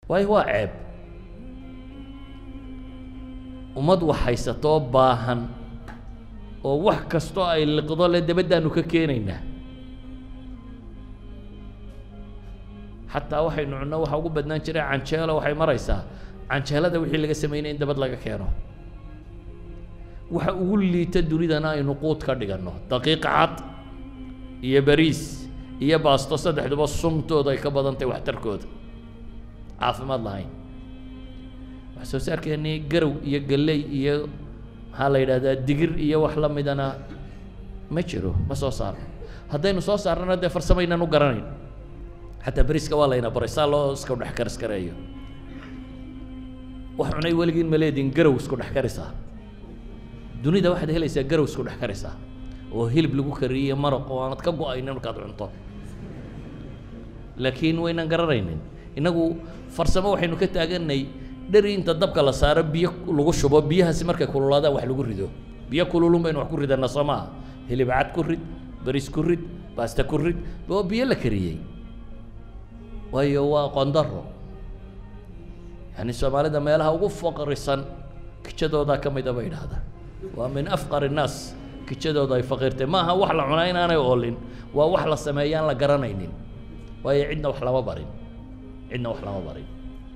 waayo waa ceeb ummad wax haysatoo baahan oo wax kastoo ay liqdo le dabaddaanu ka keenaynaa xataa waxaynu cunno waxa ugu badnaan jiray canjeelo waxay maraysaa canjeelada wixii laga samaynay in dabad laga keeno waxa ugu liita dunidana aynu quud ka dhiganno daqiiq cad iyo bariis iyo baasto saddexduba suntooda ay ka badan tahay waxtarkooda caafimaad lahayn wax soo saarkeennii garow iyo galley iyo maxaa la yidhahdaa digir iyo wax la midana ma jiro ma soo saarno haddaynu soo saarnana dee farsamaynan u garanayn xataa beriska waa layna baray saa loo iska dhex kariskareeyo wax cunay weligiin ma leediin garow isku dhex karisaa dunida waxaad helaysaa garow isku dhex karisaa oo hilib lagu kariyey maraq oo aanad ka go-aynin markaad cunto laakiin waynan garanaynin innagu farsamo waxaynu ka taaganay dheri inta dabka la saaro biyo lagu shubo biyahaasi markay kululaadaan wax lagu rido biyo kululun baynu wax ku ridanaa soo maaha hilib cad ku rid bariis ku rid baasta ku rid oo biyo la kariyey waayo waa qondaro yani soomaalida meelaha ugu faqrisan kijadoodaa ka mida bay idhahdaan waa min afqar innaas kijadooda ay faqiirtay maaha wax la cunaa inaanay oolin waa wax la sameeyaan la garanaynin waayo cidna wax lama barin cidna wax lama barin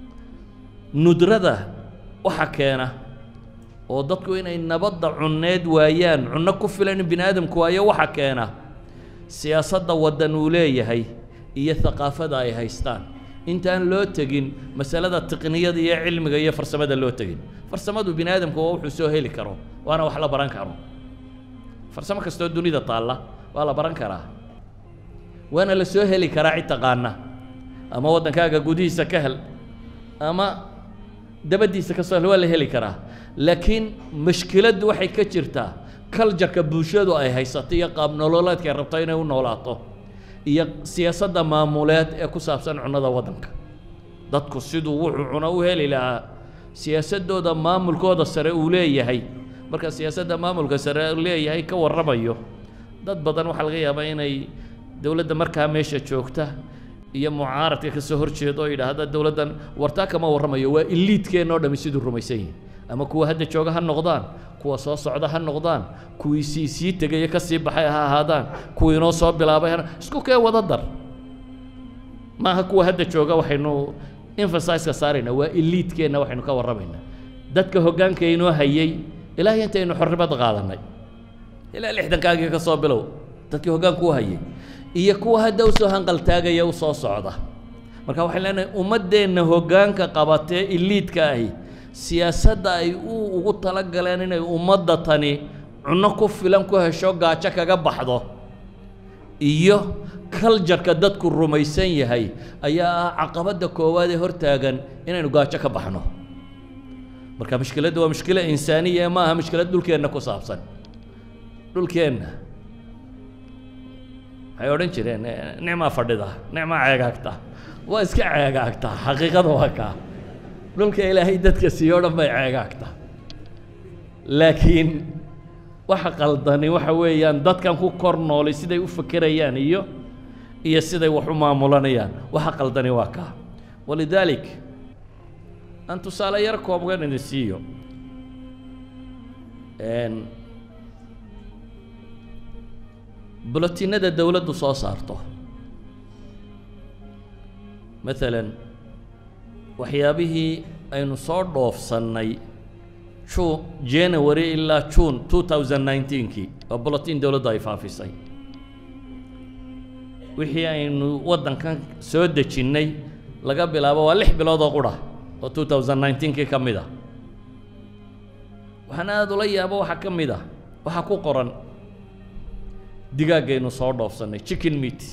nudrada waxa keena oo dadku inay nabadda cunneed waayaan cunno ku filan in bini aadamku waayo waxa keena siyaasadda waddan uu leeyahay iyo thaqaafada ay haystaan intaan loo tegin masalada tiqniyada iyo cilmiga iyo farsamada loo tegin farsamadu bini aadamku waa wuxuu soo heli karo waana wax la baran karo farsamo kastoo dunida taalla waa la baran karaa waana la soo heli karaa cid taqaana ama waddankaaga gudihiisa ka hel ama dabaddiisa ka soo hel waa la heli karaa laakiin mashkiladdu waxay ka jirtaa kaljarka bulshadu ay haysato iyo qaab nololeedka ay rabto inay u noolaato iyo siyaasadda maamuleed ee ku saabsan cunnada waddanka dadku siduu wuxuu cuno u heli lahaa siyaasaddooda maamulkooda sare uu leeyahay marka siyaasadda maamulka sare leeyahay ka warramayo dad badan waxaa laga yaabaa inay dowladda markaa meesha joogta iyo mucaaradka ka soo horjeeda oo yidhaahda dowladdan wartaa kama warramayo waa iliidkeenna oo dhami siduu rumaysan yihin ama kuwa hadda jooga ha noqdaan kuwa soo socda ha noqdaan kuwii sii sii tegaya ka sii baxay ha ahaadaan kuwii inoo soo bilaabay ha isku kee wada dar maaha kuwa hadda jooga waxaynu emphasizeka saaraynaa waa iliidkeenna waxaynu ka warramaynaa dadka hoggaanka inoo hayay ilaahay intaynu xornimada qaadanay ilaa lixdankaagii ka soo bilow dadkii hoggaanku u hayay iyo kuwa hadda usoo hanqaltaagaya u soo socda marka waxaan leenahay ummaddeenna hoggaanka qabatee iliidka ahi siyaasadda ay u ugu tala galeen inay ummadda tani cunno ku filan ku hesho gaajo kaga baxdo iyo kaljarka dadku rumaysan yahay ayaa ah caqabadda koowaad ee hortaagan inaynu gaajo ka baxno marka mushkiladda waa mushkilo insaaniya ma aha mushkilad dhulkeenna ku saabsan dhulkeenna waxay odhan jireen nicmaa fadhida nicmaa ceegaagta waa iska ceegaagtaa xaqiiqada waa kaa dhulka ilaahay dadka siiyo o dhan bay ceegaagtaa laakiin waxa qaldani waxa weeyaan dadkan ku kor noolay siday u fekerayaan iyo iyo siday wax u maamulanayaan waxa qaldani waa kaa walidaalik aan tusaale yar koobgan idin siiyo bulotinada dowladdu soo saarto maalan waxyaabihii aynu soo dhoofsannay ju january ilaa june two thousand nineteenkii oo bulotin dowladdu ay faafisay wixii aynu waddankan soo dejinnay laga bilaabo waa lix bilood oo qura oo two thousand nineteenkii ka mid ah waxaan aada ula yaabo waxaa ka mid ah waxaa ku qoran digaaggaynu soo dhoofsannay chicken meat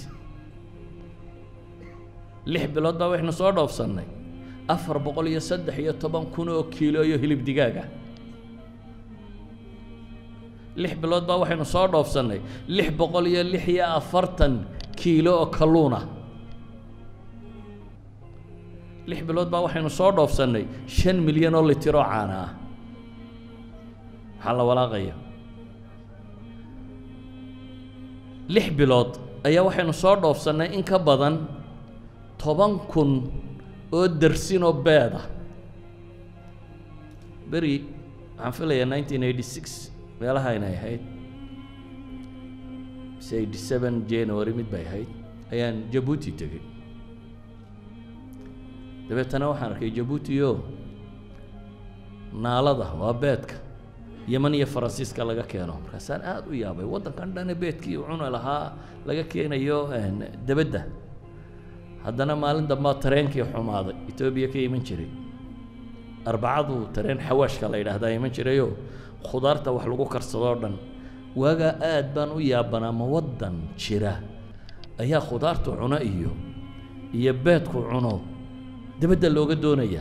lix bilood baa waxaynu soo dhoofsannay afar boqol iyo saddex iyo toban kun oo kiilo iyo hilib digaaga lix bilood baa waxaynu soo dhoofsannay lix boqol iyo lix iyo afartan kiilo oo kalluuna lix bilood baa waxaynu soo dhoofsannay shan milyan oo litir oo caana ah maxaa la walaaqaya lix bilood ayaa waxaynu soo dhoofsannay in ka badan toban kun oo darsinoo beeda beri waxaan filayaa nineteen eighty six meelaha inay ahayd mise eighty seven january mid bay ahayd ayaan jabuuti tegey dabeetana waxaan arkay jabuuti o naalada waa beedka yeman iyo faransiiska laga keeno markaasaan aada u yaabay waddankan dhane beedkii cuna lahaa laga keenayo debedda haddana maalin dambaa tareenkii xumaaday etoobiya ka iman jiray arbacadu tareen xawaashka la yidhaahdaa iman jirayoo khudaarta wax lagu karsadoo dhan waagaa aad baan u yaabanaa ma waddan jira ayaa khudaartu cuno iyo iyo beedku cuno debedda looga doonayaa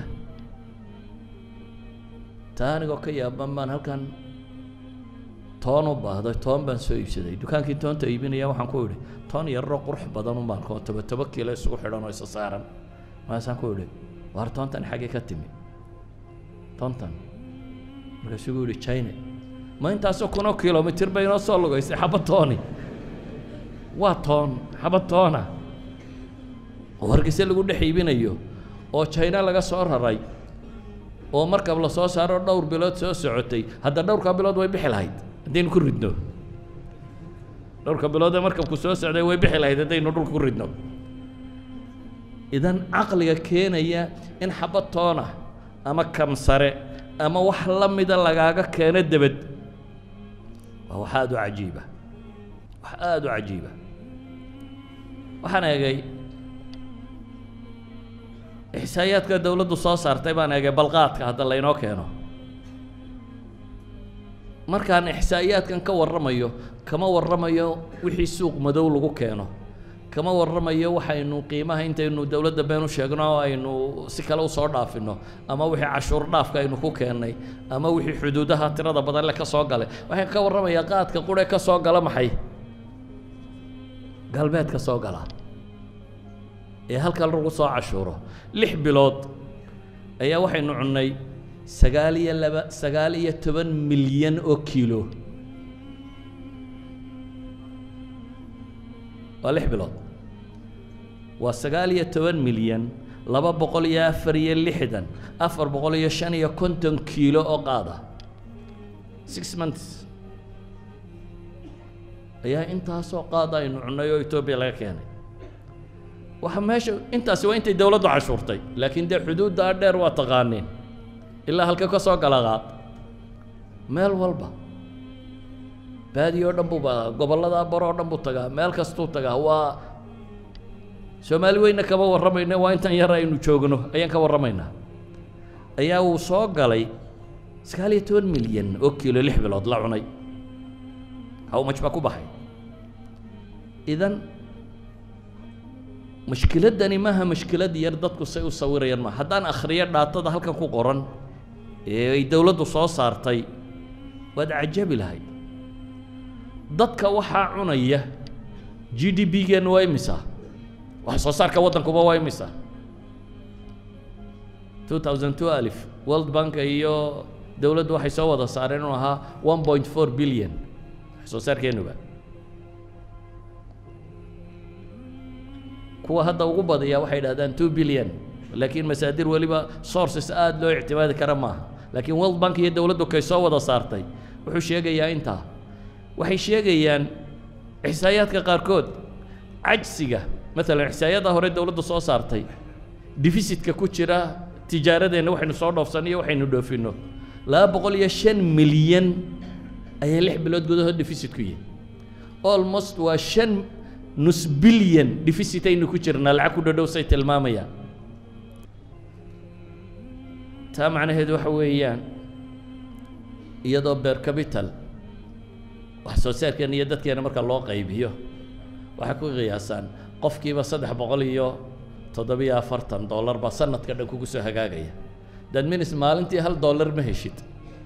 taa anigoo ka yaaban baan halkan toon u baahday toon baan soo iibsaday dukaankii toonta iibinaya waxaan ku idhi toon yarro qurux badan un baan koo toba toba kiilo isugu xidhan oo isa saaran markaasaan ku idhi waar toontan xaggee ka timi toontan markaasuu gu yihi china ma intaasoo kunoo kilomitir bay inoo soo lugaysay xaba tooni waa toon xaba toona oo hargeyse lagu dhex iibinayo oo china laga soo raray oo markab la soo saaro dhowr bilood soo socotay hadda dhowrkaa bilood way bixi lahayd haddaynu ku ridno dhowrka biloodee markabku soo socday way bixi lahayd haddaynu dhulka ku ridno idan caqliga keenaya in xaba toona ama kamsare ama wax la mida lagaaga keeno debed waa wax aada u cajiiba wax aada u cajiiba waxaan eegay ixsaayaadka dawladdu soo saartay baan eegay balqaadka hadda laynoo keeno markaan ixsaayaadkan ka warramayo kama warramayo wixii suuq madow lagu keeno kama warramayo waxaynu qiimaha intaynu dowladda been u sheegno oo aynu si kale usoo dhaafino ama wixii cashuur dhaafka aynu ku keennay ama wixii xuduudaha tirada badan le ka soo galay waxaan ka warramayaa qaadka qure ka soo gala maxay galbeed ka soo gala ee halkan lagu soo cashuuro lix bilood ayaa waxaynu cunnay sagaal iyo laba sagaal iyo toban milyan oo kiilo waa lix bilood waa sagaal iyo toban milyan laba boqol iyo afar iyo lixdan afar boqol iyo shan iyo konton kiilo oo qaada six months ayaa intaasoo qaada aynu cunnay oo etoobiya laga keenay waxa meesha intaasi waa intay dowladdu cashuurtay laakiin dee xuduuddaa dheer waa taqaaniin ilaa halka ka soo gala qaad meel walba baadi oo dhan buu ba gobollada baro oo dhan buu tagaa meel kastuu tagaa waa soomaali weyna kama warramayna waa intan yar aynu joogno ayaan ka warramaynaa ayaa uu soo galay sagaal iyo toban milyan oo kiilo lix bilood la cunay hawmaj baa ku baxay idan mushkiladdani maaha mushkilad yar dadku say u sawirayaan ma haddaan akhriyo dhaatada halkan ku qoran ee ay dowladdu soo saartay waad cajabi lahayd dadka waxaa cunaya g d b geenna waa imisa wax soo saarka waddankuba waa imisa two thousand two alif world bank iyo dowladdu waxay soo wada saareen inuu ahaa one point four billion wax soo saarkeenuba kuwa hadda ugu badiyaa waxay dhahdaan two billion laakiin masaadir weliba sources aada loo ictimaadi kara maaha laakiin world bank iyo dowladdu kay soo wada saartay wuxuu sheegayaa intaa waxay sheegayaan ixsaayaadka qaarkood cajsiga maalan ixsaayada hore dowladdu soo saartay deficitka ku jira tijaaradeenna waxaynu soo dhoofsanno iyo waxaynu dhoofinno laba boqol iyo shan milyan ayaa lix bilood gudahood deficit ku yihi almost waa shan nus bilyan deficit aynu ku jirnaa lacag ku dhadhow say tilmaamayaan taa macnaheedu waxa weeyaan iyadoo beer capital wax soo saarkeena iyo dadkeena marka loo qaybiyo waxay ku qiyaasaan qofkiiba saddex boqol iyo toddobiyo afartan dollar baa sanadka dhan kugu soo hagaagaya that means maalintii hal dollar ma heshid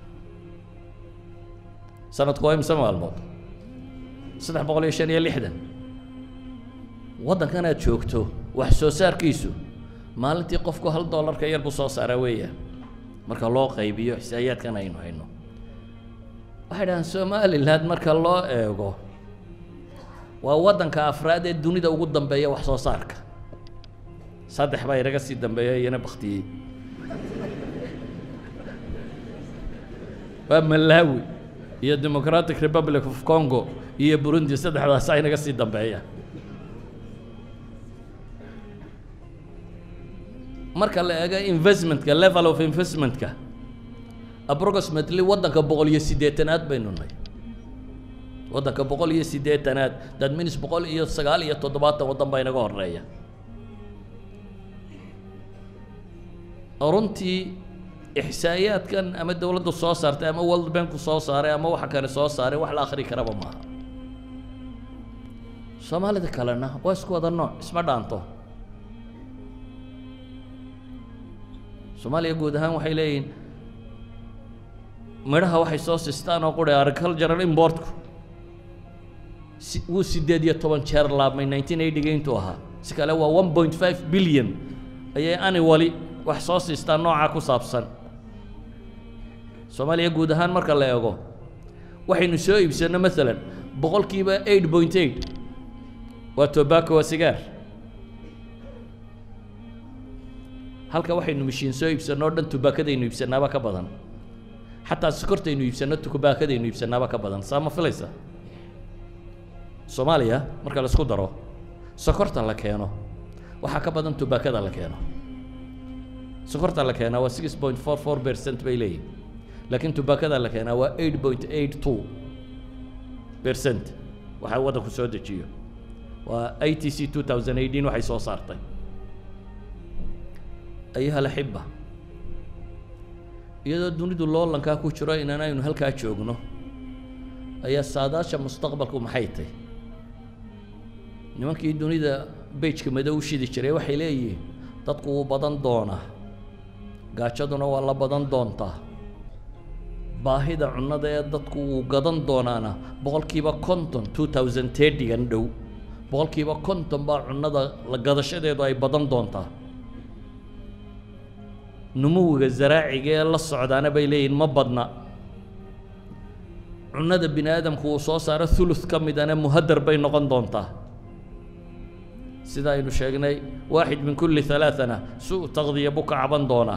sanadku waa imse maalmood saddex boqol iyo shan iyo lixdan waddankan aad joogto wax soo saarkiisu maalintii qofku hal dollarka yar buu soo saaraa weeyaan marka loo qaybiyo xisaayaadkan aynu hayno waxay dhahaan somaliland marka loo eego waa waddanka afraad ee dunida ugu dambeeya wax soo saarka saddex baa inaga sii dambeeya iyana baktiyey waa malawi iyo democratic republic of congo iyo burundi saddexdaasaa inaga sii dambeeya marka la eego investmentka level of investmentka approximately waddanka boqol iyo siddeetanaad baynu nahay waddanka boqol iyo siddeetanaad that means boqol iyo sagaal iyo toddobaatan waddan baa inaga horeeya runtii ixsaa'iyaadkan ama dowladdu soo saartay ama world banku soo saaray ama waxa kale soo saaray wax la akhri karaba maaha soomaalida kalena waa isku wada nooc isma dhaanto soomaaliya guud ahaan waxay leeyihiin midhaha waxay soo sistaan oo quri agricultural importku si wuu siddeed iyo toban jeer laabmay nineteen eighty-ga intuu ahaa si kale waa one point five billion ayay annually wax soo siistaan noocaa ku saabsan soomaaliya guud ahaan marka la eego waxaynu soo iibsanno maalan boqolkiiba eight point eight waa tobacco waa sigaar halka waxaynu mishiin soo iibsanno o dhan tubaakadaynu iibsanaaba ka badan xataa sokortaynu iibsanno tubaakadaynu iibsanaaba ka badan saa ma filaysa soomaaliya marka la isku daro sokorta la keeno waxaa ka badan tubaakada la keeno sokorta la keenaa waa six point four four percent bay leeyihin laakiin tubaakada la keenaa waa eight point eight two percent waxaa waddanku soo dejiyo waa i t c two thousand eighteen waxay soo saartay ayuha alaxiba iyadoo dunidu loolankaa ku jiro inaan aynu halkaa joogno ayaa saadaasha mustaqbalku maxay tahy nimankii dunida beijka madow u shidi jiray waxay leeyihiin dadku wuu badan doonaa gaajaduna waa la badan doontaa baahida cunnada ee dadku wuu gadan doonaana boqolkiiba konton two thousand thirty-gan dhow boqolkiiba konton baa cunnada la gadashadeedu ay badan doontaa numuwiga zaraaciga ee la socdaana bay leeyihin ma badna cunnada bini aadamku uu soo saaro thuluth ka midana muhadar bay noqon doontaa sida aynu sheegnay waaxid min kulli halaathana su- taqdiya buu ka caban doonaa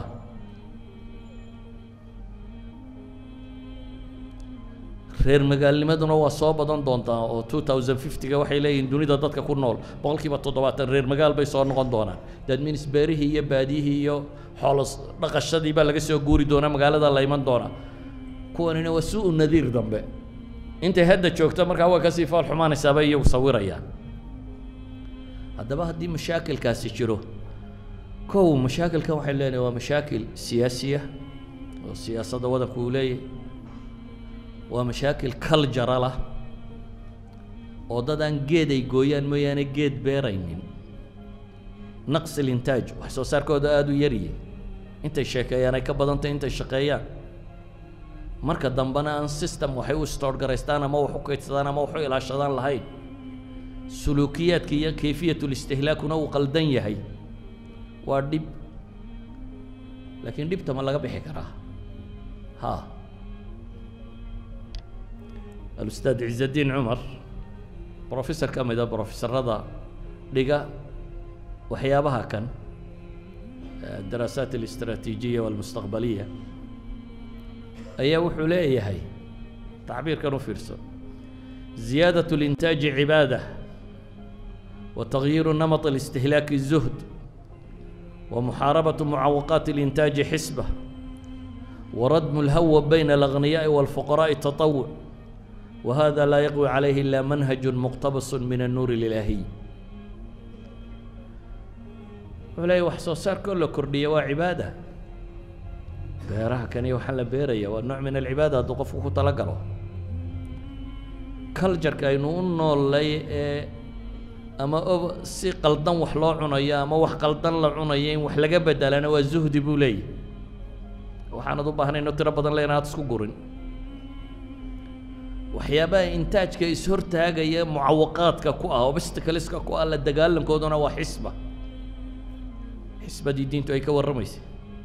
reer magaalnimaduna waa soo badan doontaa oo two thousand fifty-ga waxay leeyihiin dunida dadka ku nool boqolkiiba toddobaatan reer magaal bay soo noqon doonaan that means beerihii iyo baadiyihii iyo xoolos dhaqashadii baa laga soo guuri doonaa magaalada la iman doonaa kuwanina waa su-u nadiir dambe intay hadda joogto markaa waa kasii fool xumaanaysaa bay iyagu sawirayaan haddaba haddii mashaakilkaasi jiro kow mashaakilkan waxay leenahay waa mashaakil siyaasiya oo siyaasadda waddanku uu leeyahay waa mashaakil cultural ah oo dad aan geed ay gooyaan mooyaane geed beeraynin naqsi lintaaj wax soo saarkooda aada u yaryihi intay sheekeeyaan ay ka badantay intay shaqeeyaan marka dambena aan system waxay u stoor garaystaan ama wax u kaydsadaan ama wax u ilaashadaan lahayn suluukiyaadka iyo kayfiyatulistihlaakuna uu qaldan yahay waa dhib laakiin dhibta ma laga bixi karaa ha alustaad ciزadiin cumar brofessor ka mida brofesorada dhiga waxyaabaha kan daraasaat الاستراتيجية والمستقبلية ayaa wuxuu leeyahay tacbiirkan u fiirso زiyaadaة الإنتاaج عibaadة وتغyiir نمط الاستهلاak الزهد ومحاaرaبة معawقات الإنتاaج حسبة وردم الهوى بين الأغنياء والفقراء تطوع وهذا لا يقوي عليه إلا منهج مقتبس من النور الإلهي wuxuu leeyahy wax soo saarkoo la kordhiya waa cibaada beeraha kani waxaa la beeraya waa nooc min alcibaada hadduu qofku ku tala galo cultureka aynu u noolay ee ama o si qaldan wax loo cunayo ama wax qaldan la cunayo in wax laga bedelana waa zuhdi buu leeyahy waxaanad u baahnayno tiro badan le inaad isku gurin waxyaabaha intaajka is-hortaagaya mucawaqaadka ku ah obstacleska ku ah la dagaalankooduna waa xisba xisbadii diintu ay ka warramaysay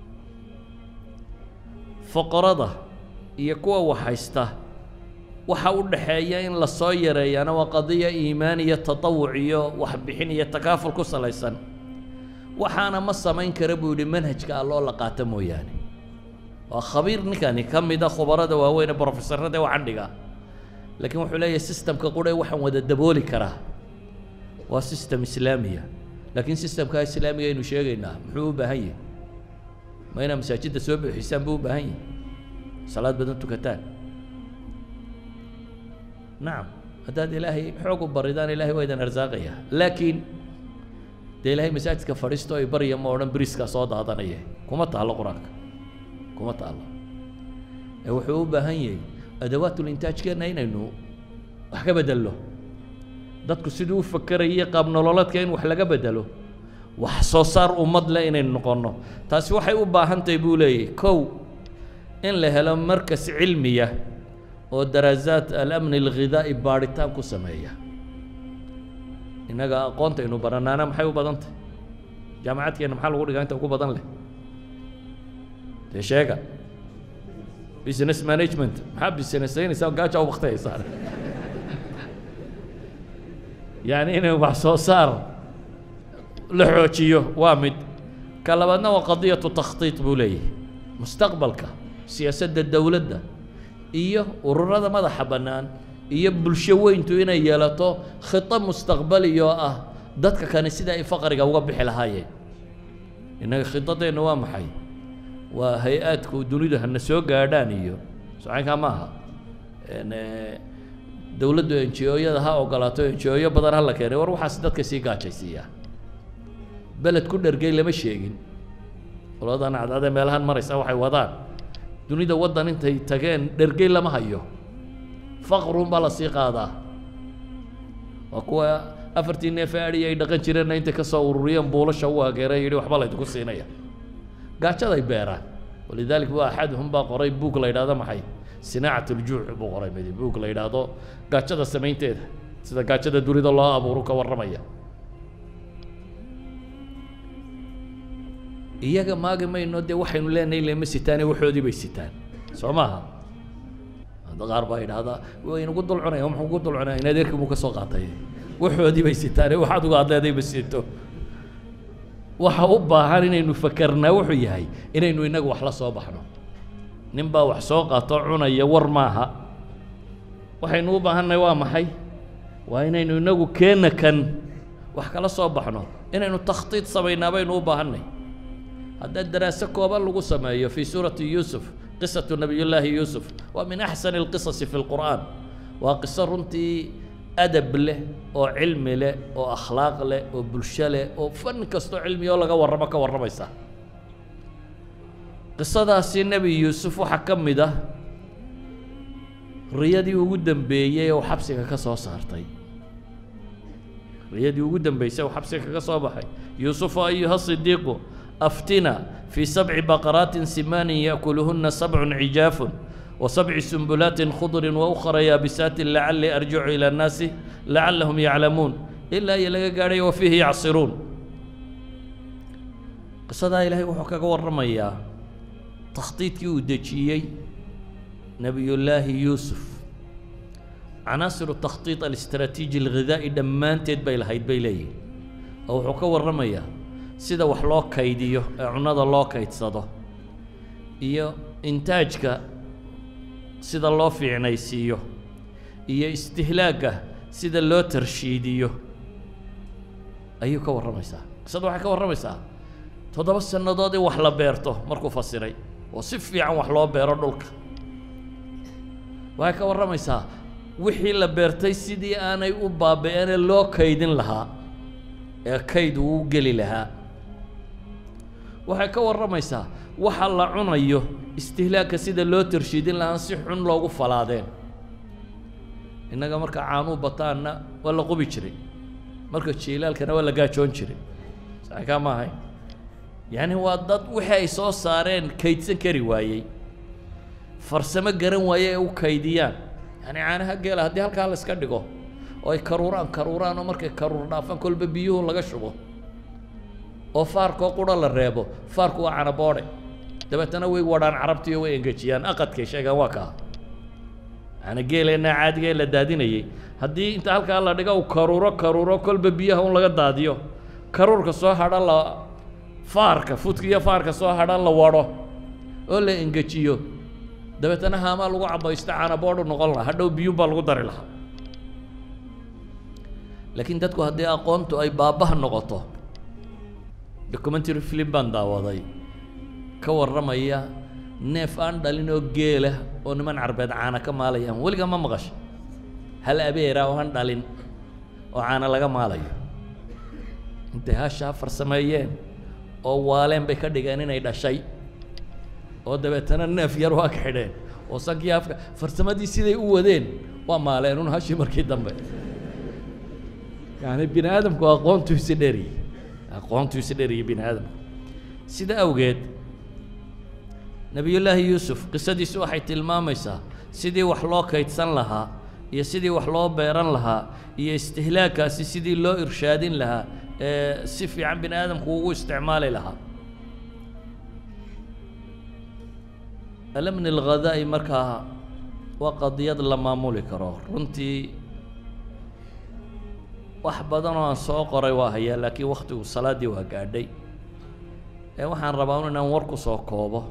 foqorada iyo kuwa wax haysta waxa u dhaxeeya in la soo yareeyaana waa qadiya iimaan iyo tatawuc iyo waxbixin iyo takaaful ku salaysan waxaana ma samayn kara buu yidhi manhajka alloo la qaato mooyaane waa khabiir ninkani ka mid a khubarada waaweyn ee brofesorada ee waxaan dhigaa laakiin wuxuu leeyahay systemka qura waxaan wada dabooli karaa waa system islaamiya laakiin systemka islaamiga aynu sheegaynaa muxuu u baahan yahay ma inaa masaajidda soo buuxisaan buu u baahan yahay salaad badan tukataan nacam haddaad ilaahay xoog u baridaan ilahay waa idin arsaaqaya laakiin dee ilaahay masaajidka fadhiisto ay barya ma odhan briskaa soo daadanaya kuma taallo qur-aanka kuma taallo ee wuxuu u baahan yahay adawaatul-intaajkeenna inaynu wax ka bedello dadku siduu u fakerayay qaab nololeedka in wax laga bedelo wax soo saar ummad leh inaynu noqonno taasi waxay u baahan tahay buu leeyahy kow in la helo markas cilmiya oo daraasaat alamni alghidaa'i baadhitaan ku sameeya innaga aqoonta aynu baranaana maxay u badan tahay jaamacadkeenna maxaa lagu dhigaa inta ugu badan leh dee sheega business management maxaa businessaynaysaa gaaja u baktayaysaa yani inay wax soo saar la xoojiyo waa mid ka labaadna waa qadiyatu takhtiit buu leeyahay mustaqbalka siyaasadda dowladda iyo ururada madaxa bannaan iyo bulsho weyntu inay yeelato khito mustaqbali oo ah dadka kani sida ay faqriga uga bixi lahaayeen innaga khidadeenna waa maxay waa hay-aadku dunidu hana soo gaadhaan iyo socankaa ma aha dowladdu enjiyooyada ha ogolaato enjiyooyo badan ha la keenay war waxaas dadka sii gaajaysiiyaa beled ku dhergey lama sheegin qoladan cadcadee meelahan maraysa waxay wadaan dunida waddan intay tageen dhergey lama hayo faqrun baa la sii qaadaa waa kuwa afartii neef adhi ay dhaqan jireenna intay ka soo ururiyeen buulasha u ageeray yidhi waxba laydinku siinaya gaajaday beeraan walidaalika waa axaduhum baa qoray buug la yidhahdo maxay sinaacat uljuuc buu qoray midi buug la yidhaahdo gaajada samaynteeda sida gaajada dunida loo abuuru ka warramaya iyaga maagi mayno dee waxaynu leenahay lema sitaane waxoodii bay sitaan soo maaha hadda qaar baa yidhahdaa waynagu dul cunaya muxuu ku dul cunaya in adeerkii buu ka soo qaatay waxoodii bay sitaane waxaad uga hadleeday ma sito waxa u baahan inaynu fakarnaa wuxuu yahay inaynu innagu wax la soo baxno nin baa wax soo qaato cunaya war maaha waxaynu u baahannahay waa maxay waa inaynu inagu keena kan wax kala soo baxno inaynu takhtiid samaynaa baynu u baahannay haddaa daraaso kooban lagu sameeyo fii suurati yuusuf qisatu nabiyullaahi yuusuf waa min axsani alqisasi fi lqur'aan waa qiso runtii adab leh oo cilmi leh oo akhlaaq leh oo bulsho leh oo fan kastoo cilmiyoo laga warramo ka warramaysa qisadaasi nebi yuusuf waxaa ka mid ah riyadii ugu dambeeyey oo xabsiga ka soo saartay riyadii ugu dambeysay oo xabsiga kaga soo baxay yuusufu ayuha sidiiqu aftina fii sabci baqaraatin simaanin yaakuluhuna sabcun cijaafun وسبع سنبلات خضر وأخرى يابسات لعلي أرجع إلى الناس لعلهم يعلمون إلا يلقى قاري وفيه يعصرون قصة إلهي وحكا ورميا تخطيط يودجيي نبي الله يوسف عناصر التخطيط الاستراتيجي الغذائي دمان تيد بيل هيد بيلي أو حكا ورميا سيدا وحلو كيديو عناد الله كيد صدو iyo intaajka sida loo fiicnaysiiyo iyo istihlaagga sida loo tarshiidiyo ayuu ka warramaysaa qisada waxay ka warramaysaa toddoba sannadood in wax la beerto markuu fasiray oo si fiican wax loo beero dhulka waxay ka warramaysaa wixii la beertay sidii aanay u baabi'ene loo kaydin lahaa ee kayd uu geli lahaa waxay ka warramaysaa waxa la cunayo istihlaagka sida loo tarshiidin lahaan si xun loogu falaadeen innaga marka caanuu bataanna waa la qubi jiray marka jiilaalkana waa la gaajoon jiray saxkaa ma ahayn yacni waa dad wixii ay soo saareen kaydsan kari waayey farsamo garan waaye ay u kaydiyaan yacni caanaha geela haddii halkaa la iska dhigo oo ay karuuraan karuuraan oo markay karuur dhaafaan kolba biyuhu laga shubo oo faarkoo qura la reebo faarku waa canaboodhe dabeetana way wadhaan carabtiiyo way engejiyaan aqadkay sheegaan waa kaa yani geeleenna caadiga ee la daadinayay haddii inta halkaa la dhigo uu karuuro karuuro kolba biyaha un laga daadiyo karuurka soo hadha la faarka fudka iyo faarka soo hadha la wadho oo la engejiyo dabeetana haamaa lagu cabaysto caanaboodhu noqon lahaa hadhow biyuun baa lagu dari lahaa laakiin dadku haddii aqoontu ay baabbaha noqoto documentary film baan daawaday ka warramaya neef aan dhalin oo geela oo niman carbeed caana ka maalayaan weligaa ma maqasho hal abeera oo aan dhalin oo caana laga maalayo intay hashaa farsameeyeen oo waaleen bay ka dhigeen inay dhashay oo dabeetana neef yar waa ka xidheen oo sankii afka farsamadii siday u wadeen waa maaleen un hashii markii dambe yani bini aadamku aqoontu isi dheriyey aqoontu isi dheriyey bini aadamku sida awgeed nebiyullaahi yuusuf qisadiisu waxay tilmaamaysaa sidii wax loo kaydsan lahaa iyo sidii wax loo beeran lahaa iyo istihlaagkaasi sidii loo irshaadin lahaa ee si fiican bini aadamku ugu isticmaali lahaa alamni alghadaa'i markaa waa qadiyad la maamuli karo runtii wax badan oo aan soo qoray waa hayaa laakiin waktigu salaaddii waa gaadhay ee waxaan rabaa un inaan war ku soo koobo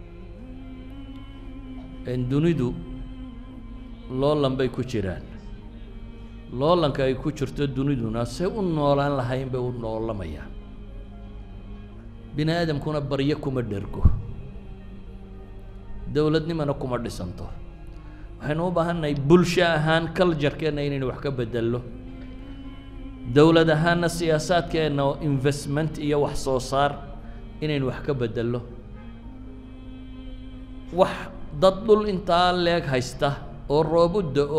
dunidu loolan bay ku jiraan loolanka ay ku jirto duniduna say u noolaan lahayn bay u noolamayaan bini aadamkuna baryo kuma dhergo dowladnimana kuma dhisanto waxaynu u baahannahay bulsho ahaan culjarkeenna inaynu wax ka bedello dowlad ahaanna siyaasaadkeenna oo investment iyo wax soo saar inaynu wax ka bedello wax dad dhul intaa leeg haysta oo roobu da-o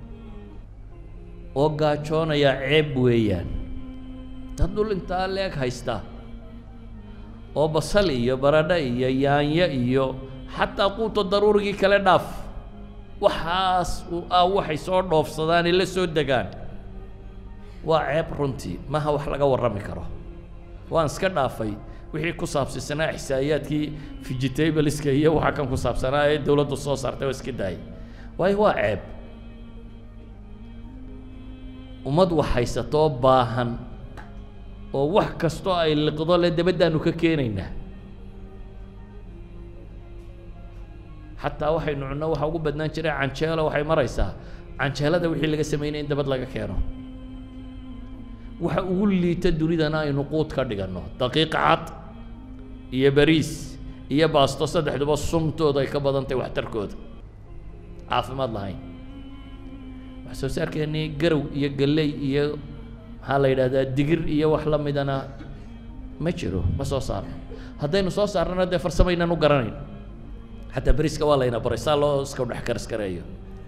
oo gaajoonaya ceeb weeyaan dad dhul intaa leeg haysta oo basal iyo baradho iyo yaanyo iyo xataa quuta daruurigii kale dhaaf waxaas ah waxay soo dhoofsadaanay la soo degaan waa ceeb runtii maha wax laga warrami karo waan iska dhaafay wixii ku saabsisanaa ixsaa'iyaadkii vegetableska iyo waxa kan ku saabsanaa ee dowladdu soo saartay oo iska daayay waayo waa ceeb ummad wax haysatoo baahan oo wax kastoo ay liqdo le dabaddaanu ka keenaynaa xataa waxaynu cunno waxa ugu badnaan jiray canjeelo waxay maraysaa canjeelada wixii laga sameynaya in dabad laga keeno waxa ugu liita dunidana aynu quud ka dhiganno daqiiq cad iyo bariis iyo baasto saddexduba sumtooda ay ka badantahy waxtarkooda caafimaad lahayn wax soo saarkeennii garow iyo galley iyo maxaa la yidhahdaa digir iyo wax la midana ma jiro ma soo saarno haddaynu soo saarnana dee farsamaynan u garanayn xataa beriska waa layna baray saa loo isku dhex kariskareeyo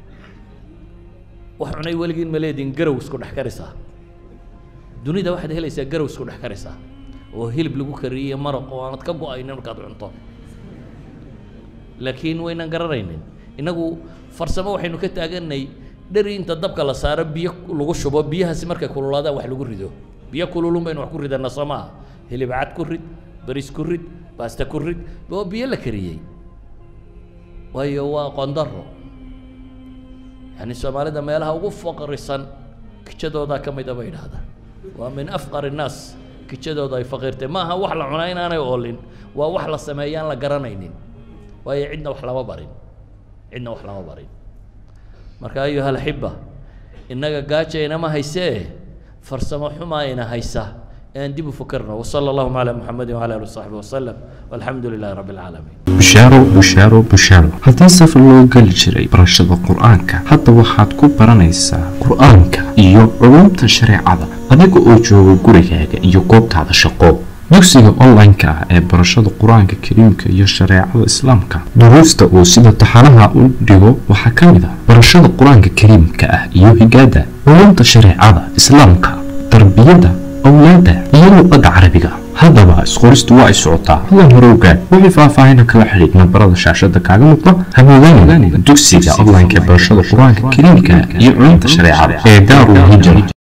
wax cunay weligiin ma leediin garow isku dhex karisaa dunida waxaad helaysaa garow isku dhex karisaa oo hilib lagu kariyey maraq oo aanad ka go-aynin markaad cunto laakiin waynan garanaynin innagu farsamo waxaynu ka taaganay dheri inta dabka la saaro biyo lagu shubo biyahaasi markay kululaadaan wax lagu rido biyo kululun baynu wax ku ridana soo maaha hilib cad ku rid bariis ku rid baasta ku rid oo biyo la kariyey waayo waa qondaro yani soomaalida meelaha ugu faqrisan kijadoodaa ka mida bay idhaahdaan waa min afqar innaas kijadooda ay faqiirtay ma aha wax la cunaa inaanay oolin waa wax la sameeyaan la garanaynin waayo cidna wax lama barin cidna wax lama barin marka ayuha alxiba innaga gaajaynama haysee farsamo xumaa ina haysa aan dib u fakarno wasala allahuma calaa muxamedin wcala ali wasaxbi wasalam walxamdu lilahi rabbi alcaalamiin bushaaro bushaaro bushaaro haddii safar loo geli jiray barashada qur-aanka hadda waxaad ku baranaysaa qur-aanka iyo culumta shareecada adiga oo jooga gurigaaga iyo goobtaada shaqo dugsiga online-ka ah ee barashada qur-aanka kariimka iyo shareecada islaamka duruusta uu sida taxanaha u dhigo waxaa ka mid ah barashada qur-aanka kariimka ah iyo higaada culumta shareecada islaamka tarbiyada awlaada iyo luqada carabiga haddaba isqoristu waa ay socotaa hadan hore ogaad wixii faahfaahina kala xidhiid nambarada shaashada kaaga muuqda hamoodaan dugsiga online-ka ee barashada qur-aanka kariimka iyo culumta shareecada ee daarul hijra